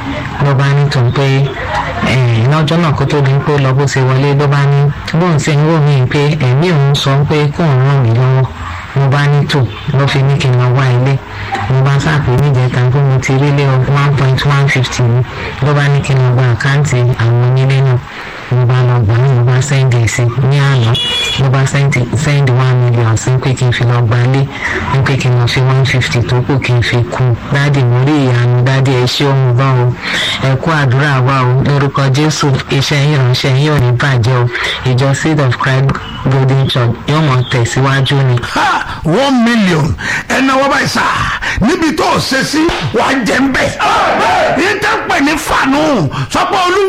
ló bá ní tó ń pé lọ́jọ́ náà kó tó di pé lọ bó ṣe wọlé ló bá ní bóun ṣe ń wò mí pé ẹ̀mí òun sọ pé kóun ràn mí lọ́wọ́ mo bá ní tò ló fi ní kí n lọ wá ilé mo bá sàpè níjẹta pé mo ti rí lé one point one fifty mi ló bá ní kí n lọ gba àkáǹtì àwọn onílé náà mo bá lọ gbà mo bá sẹ́ndì sí ní àná mo bá sẹ́ndì one million sí pé kí n fi lọ gbalé ní pé kí n lọ fi one fifty tó kù kí n fi kú dáàdì mo rí ìyanu dáàdì ẹ ṣé òun bá o ẹ kú àdúrà wa o lórúkọ jésù iṣẹ́ yín ránṣẹ́ yín ò ní bàjẹ́ o ìjọ seed of christ golden church yóò mọ̀ tẹ̀síwájú ni. ha one million ẹnna wọ́n báyìí sá níbi tó o ṣe sí wàá jẹ́ ń bẹ̀. yín tẹ́ pẹ̀ ní fànù sọ́pọ̀ olú